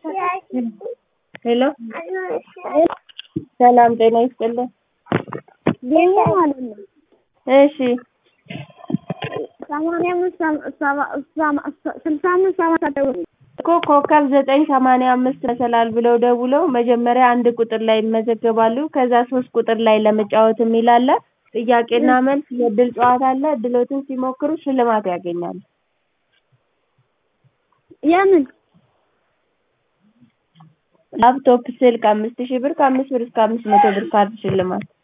ሄሎ ሰላም ጤና ይስጥልን። የኛ ማለት ነው እሺ ሰማንያ አምስት ስልሳ አምስት ሰባት ደውል እኮ ኮከብ ዘጠኝ ሰማንያ አምስት መሰላል ብለው ደውለው መጀመሪያ አንድ ቁጥር ላይ ይመዘገባሉ። ከዛ ሶስት ቁጥር ላይ ለመጫወት የሚል አለ። ጥያቄና መልስ የእድል ጨዋታ አለ። እድሎትን ሲሞክሩ ሽልማት ያገኛሉ። የምን ላፕቶፕ፣ ስልክ አምስት ሺህ ብር ከአምስት ብር እስከ አምስት መቶ ብር ካርድ ሽልማት